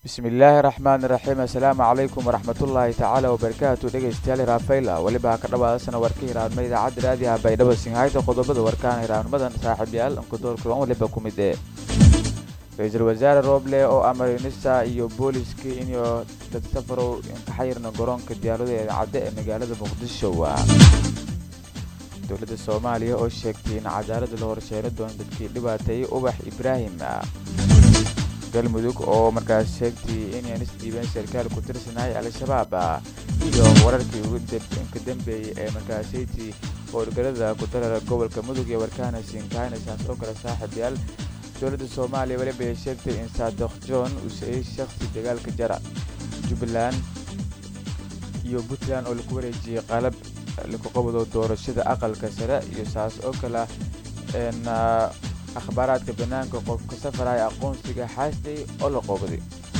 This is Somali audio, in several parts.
bismillaahi raxmaani raxiim assalaamu calaykum waraxmatullaahi tacaala wabarakaatu dhegeystayaal hiraafayla weliba ka dhawaadasana warka hiraanma idaacadda raadiyaha baydhabo singhayta qodobada warkaan hiraanmadan saaxiibyaal ankudoorkulan waliba ku mid ee ra-iisul wasaare rooble oo amarinista iyo booliska inuu dad safarow ka xayirna garoonka diyaarada ee cadde ee magaalada muqdisho dowladda soomaaliya oo sheegtay in cadaalada la horseeno doono dadkii dhibaateeyey ubax ibraahim galmudug oo markaas sheegtay inay isdhiibeen sarkaal ku tirsanahay al-shabaab iyo wararkii ka dambeeyey ee markaasaytii howlgalada ku darara gobolka mudug iyo warkaana siinkaaynasaas oo kale saaxiibyaal dowladda soomaaliya weliba ay sheegtay in saadok john uu sayey shakhsi dagaalka jara jubbaland iyo puntland oo lagu wareejiyey qalab lagu qabado doorashada aqalka sare iyo saas oo kale akhbaaraadka bannaanka qofka safaraya aqoonsiga xaastay oo la qoobaday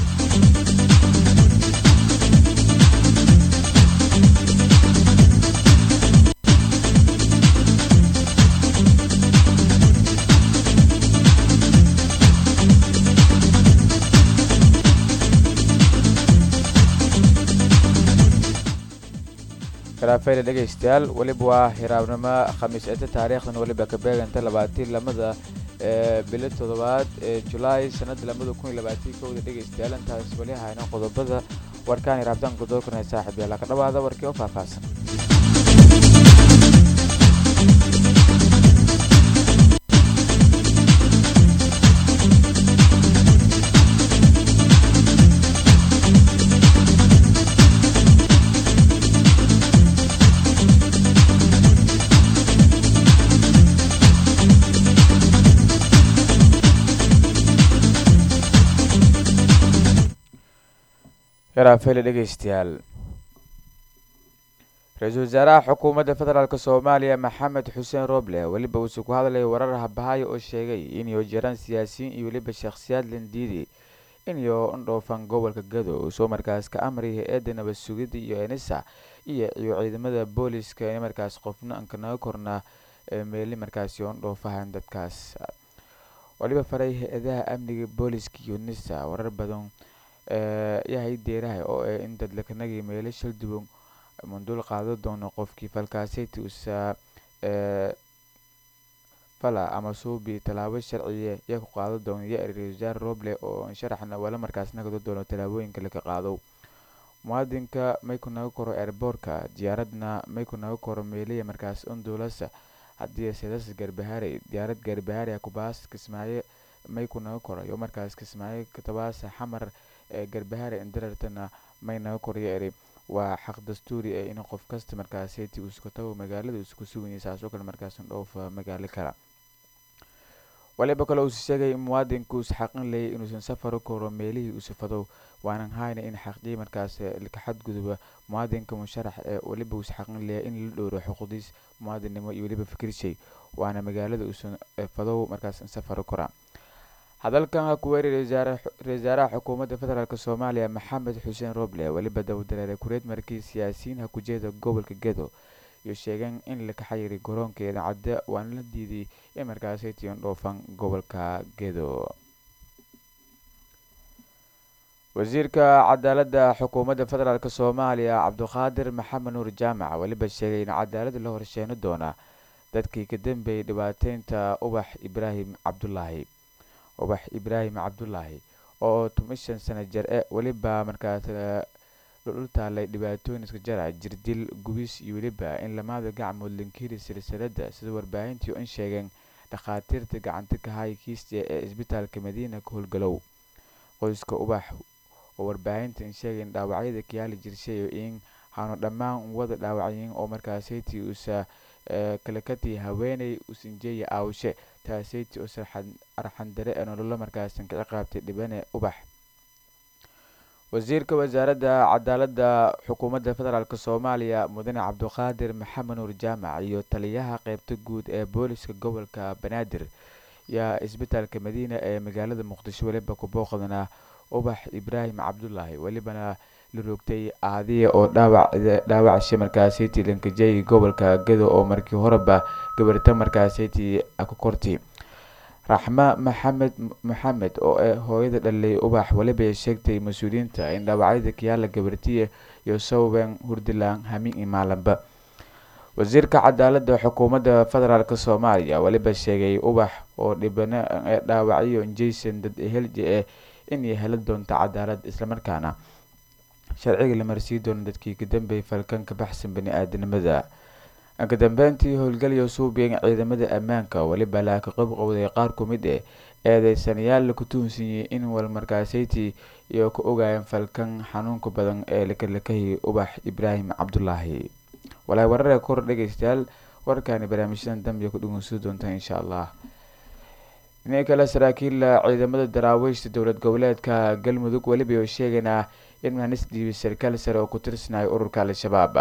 karaafayla dhegaystayaal weliba waa hiraabnimo khamiis ete taariikhdan weliba ka beeganta labaatii lamada bilo toddobaad ee julaay sanada lamada kun iyo labaatii kowda dhegaystayaal intaas weli hayno qodobada warkaan hiraabtaanka doorkanay saaxiib yaala ka dhawaada warkii oo faahfaahsan heraafeyle dhegeystayaal ra-iisul wasaaraha xukuumadda federaalk soomaaliya maxamed xuseen roble weliba uuse ku hadlaya warar habahaya oo sheegay inay jiraan siyaasiyiin iyo weliba shakhsiyaad landiidi inayo indhoofan gobolka gado uu soo markaas ka amraya hay-adda nabad sugidda iyo enisa iyo iyo ciidamada booliska in markaas qofna anka naga korna meeli markaasi oo indhoofahan dadkaas waliba faray hay-adaha amniga booliska iyo nisa warar badan yahay deeraha oo eh in dadlakanagii meelo shal duwan munduul qaado doono qofkii falkaaseti usa fala ama suubi tallaabo sharciya yaa ku qaado doono ya ra-isul wasaare roble oo sharaxna wala markaas nagado doono tallaabooyinka laga qaado muwaadinka may ku naga koro airboortka diyaaradna may ku naga koro meeliya markaas unduulasa haddii sedas garbahaare diyaarad garbahaare kubaas kismaayo may ku naga koro iyo markaas kismaayo katabaasa xamar ee garbahaare indarartana may naga koryo eri waa xaq dastuuri ee in qof kasta markaaseti uu iska tago magaalada isku suganyay saasoo kale markaas dhoofa magaalo kale waliba kale uuse sheegay in muwaadinku uus xaqin leeyay inuusan safaro koro meelihii uu safado waanan hayna in xaqdii markaas ka xadguduba muwaadinka musharax ee weliba uus xaqin leeya in la dhowro xuquuqdiis muwaadinnimo iyo weliba fikirshay waana magaalada uusan fadow markaas safaro kora hadalkan ha ku weerari ra-iisaaraha xukuumadda federaalk soomaaliya maxamed xuseen roble weliba dawdareere kureed markii siyaasiyiin ha ku jeeda gobolka gedo iyo sheegeen in laka xayiri garoonkeeda cadde waana la diiday in markaasay tiyon dhoofan gobolka gedo wasiirka cadaaladda xukuumadda federaalk soomaaliya cabduqaadir maxamed nuur jaamac weliba sheegay in cadaalada la horsheeno doona dadkii ka dambeeyay dhibaateynta ubax ibraahim cabdulaahi ubax ibraahim cabdulaahi oo tomishan sano jar e weliba markaas dhul taalay dhibaatooyin iska jara jirdil gubis iyo weliba in lamaada gacmood lankiri silsilada sida warbaahintii in sheegeen dhakhaatiirta gacanta ka hay kiiste ee isbitaalka madiina ka howlgalow qoyska ubax oo warbaahinta in sheegayn dhaawacyada kayaali jirshayo in haanu dhammaan wada dhaawacyin oo markaasaytii uusa kalakati haweeney usinjeeya aawshe taaseyti oo arxandare ee nololo markaasan ka ciqaabtay dhibane ubax wasiirka wasaaradda cadaaladda xukuumadda federaalk soomaaliya mudane cabduqaadir maxamed nuur jaamac iyo taliyaha qeybta guud ee booliska gobolka banaadir yaa isbitaalka madiina ee magaalada muqdisho weliba ku booqdana ubax ibraahim cabdulaahi welibana la roogtay aadiya oo dhaawacdhaawacshi markaasiti lankajey gobolka gedo oo markii horeba gabarta markaasiti ku kortay raxma maxamed maxamed oo ah hooyada dhalay ubax weliba sheegtay mas-uuliyiinta in dhaawacyada kiyaala gabartiye iyo sawben hurdilan hamin iyo maalinba wasiirka cadaalada xukuumadda federaalk soomaaliya weliba sheegay ubax oo dhibana ee dhaawacyo jason dad ehelji eh inay heli doonto cadaalad islamarkaana sharciga la marsii doono dadkii ka dambeeyay falkan ka baxsan bani-aadanimada ka dambeyntii howlgalyo suubiyan ciidamada ammaanka weliba laa ka qabqowday qaar ku mid eh eedeysanayaal laku tuhunsiiyey in walmarkaaseyti iyo ka ogaayeen falkan xanuunka badan ee lakalakahiyay ubax ibraahim cabdulaahi walaa warare kor dhegeystayaal warkaani barnaamijyadan dambiga ku dhegeysan doontaan insha allah inay kale saraakiilla ciidamada daraawiishta dowlad goboleedka galmudug weliba oo sheegaynaa in mahanis dhiibay sarkaal sare oo ku tirsanayo ururka al-shabaab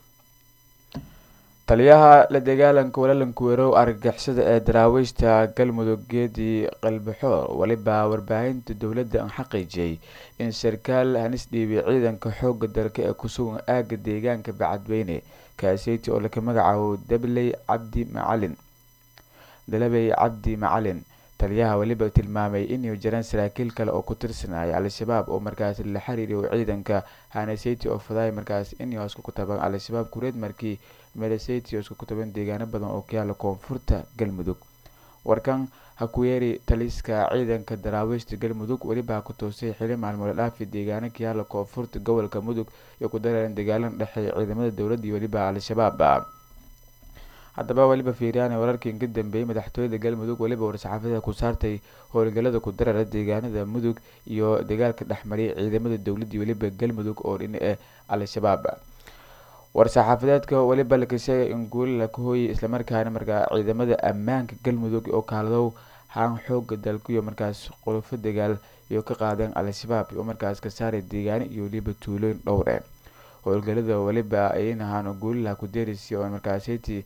taliyaha la dagaalanka walaalanka weerow argagixisada ee daraawiishta galmudug geedi qalbixoor weliba warbaahinta dowladda aan xaqiijiyay in sarkaal hanis dhiibay ciidanka xooga dalka ee kusugan aaga deegaanka bacadweyne kaaseyti oo laka magacaabo dabley cabdi macalin dalabey cabdi macalin taliyaha weliba tilmaamay inay jiraan saraakiil kale oo ku tirsanaya al-shabaab oo markaas la xiriiriyo ciidanka haneseti oo faday markaas inay hoos ku taban al-shabaab kureed markii mereseti oo isku kutaban deegaano badan oo ka yaala koonfurta galmudug warkan ha ku yeeri taliska ciidanka daraawiishta galmudug weliba ha ku toosay xili maalmoole dhaafi deegaano ka yaala koonfurta gobolka mudug iyo ku dareeran dagaalan dhexeeya ciidamada dowladda iyo weliba al-shabaab haddaba weliba fiiriyaan wararkii ka dambeeyey madaxtooyada galmudug weliba war-saxaafada ku saartay howlgalada ku darara deegaanada mudug iyo dagaalka dhexmariyay ciidamada dowladda weliba galmudug oo dhina eh al-shabaab war-saxaafadeedka weliba laka sheegay in guuli laka hooyay islamarkaana markaa ciidamada ammaanka galmudug oo kaaladow haan xooga dalkuiyo markaas qolofo dagaal iyo ka qaadeen al-shabaab oo markaas ka saaray deegaano iyo weliba tuulooyin dhowre howlgalada weliba ayn ahaan guulilaha ku deerisi oo markaaseti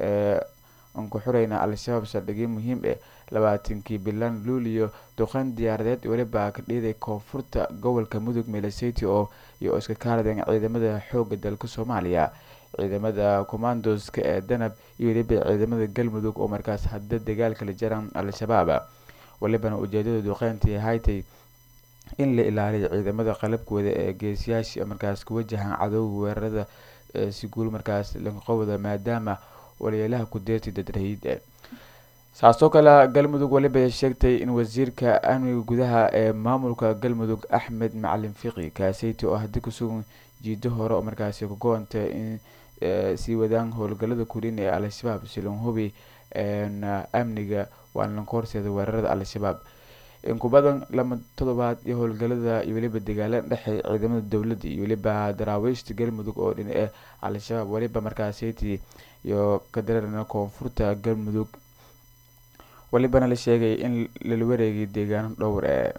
aan ku xureyna al-shabaab saldhigyo muhiim ah labaatankii bilan luuliyo duqan diyaaradeed weliba ka dhiiday koonfurta gobolka mudug meeleseti oo iyo iska kaaladeen ciidamada xooga dalka soomaaliya ciidamada commandoska ee danab iyo weliba ciidamada galmudug oo markaas hadda dagaalka la jaran al-shabaab welibana ujeedada duqeyntii haytay in la ilaaliyo ciidamada qalabkooda ee geesiyaasha markaas ku wajahan cadowga weerarada si guul markaas lanqowda maadaama waliyeelaha ku deertay dadrahiid saasoo kale galmudug weliba sheegtay in wasiirka amniga gudaha ee maamulka galmudug axmed macalin fiqi kaaseyti oo haddi kusugan jiido hore oo markaasi ku go-anta in sii wadaan howlgalada kulin ee al-shabaab silan hubi amniga waana lanka horseeda weerarada al-shabaab in ku badan lama toddobaad iyo howlgalada iyo weliba dagaalada dhexey ciidamada dowladda iyo weliba daraawiishta galmudug oo dhina eh al-shabaab weliba markaaseti iyo ka dareerna koonfurta galmudug welibana la sheegay in lala wareegay deegaano dhowr ee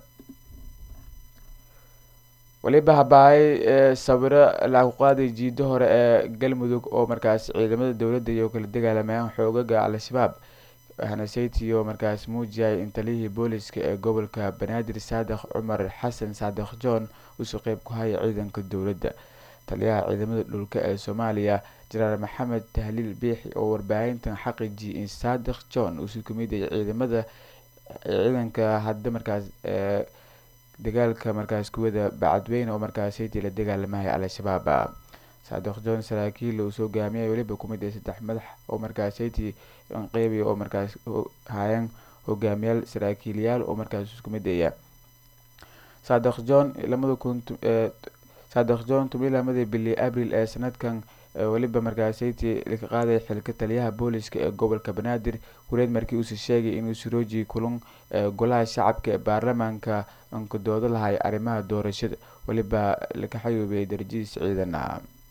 weliba habaay sawiro lagu qaaday jiido hore ee galmudug oo markaas ciidamada dowladda iyo kala dagaalamayaan xoogaga al-shabaab hanaseytiyo markaas muujiyay in taliyihii booliska ee gobolka banaadir saadekh cumar xasan saadekh john usoo qeyb ku haya ciidanka dowladda taliyaha ciidamada dhulka ee soomaaliya jenaraal maxamed tahliil biixi oo warbaahintan xaqiijiyay in saadekh john uusuu kamid yahay ciidamada ciidanka hadda markaas ee dagaalka markaas kuwada bacadweyne oo markaaseytii la dagaalamaya al-shabaab saadekh john saraakiil uu soo gaamiyay weliba kumid ee saddex madax oo markaaseytii qeybiya oo markaas haayeen hogaamiyaal saraakiilyaal oo markaas isku mid aya saadekh john lamada kun saadekh john toban lamadii bili abril ee sanadkan weliba markaaseytii laka qaaday xilka taliyaha booliska ee gobolka banaadir wareed markii uuse sheegay inuu surooji kulan golaha shacabka ee baarlamaanka anka doodo lahay arrimaha doorashada weliba laka xayuubiyay darajadiis ciidana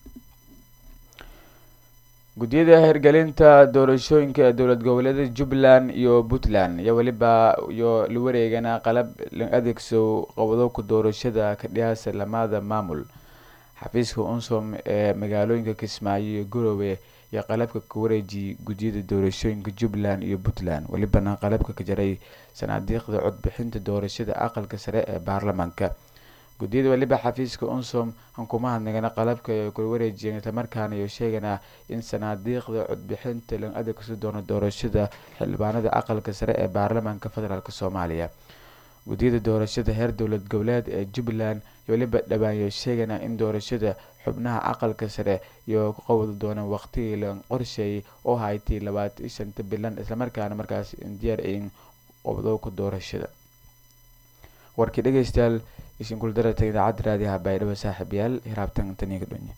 guddiyada hirgelinta doorashooyinka ee dowlad goboleeda jubbaland iyo puntland iyo weliba iyo la wareegana qalab la adeegso qobdobka doorashada ka dhiyaasa lamada maamul xafiiska unsom ee magaalooyinka kismaayo iyo garowe iyo qalabka ka wareejiyay guddiyada doorashooyinka jubbaland iyo puntland welibana qalabka ka jaray sanaadiiqda codbixinta doorashada aqalka sare ee baarlamaanka guddiyada weliba xafiiska unsom hankumahadnagana qalabka ay kula wareejiyeen islamarkaana iyo sheegana in sanaadiiqda codbixinta lan adeegsi doono doorashada xildhibaanada aqalka sare ee baarlamaanka federaalk soomaaliya guddiyada doorashada heer dowlad goboleed ee jubbaland iyo weliba dhawaanyo sheegana in doorashada xubnaha aqalka sare iyo ku qabadi doonaan waqtigii la qorsheeyay oo haytay labaatan iyo shanta bilan islamarkaana markaas diyaar ayin qobdowka doorashada warkii dhegeystayaal isinkul darata idaacadda raadiyaha baydhabo saaxiibayaal hiraabtan taniga dhonye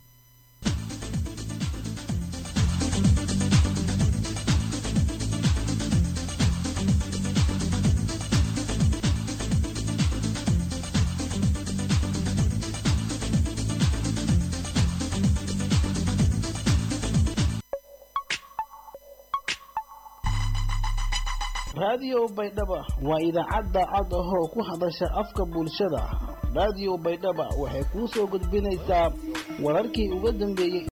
raadiyo baydhaba waa idaacadda cod ahoo ku hadasha afka bulshada raadiyo baydhaba waxay kuu soo gudbinaysaa wararkii uga dambeeyey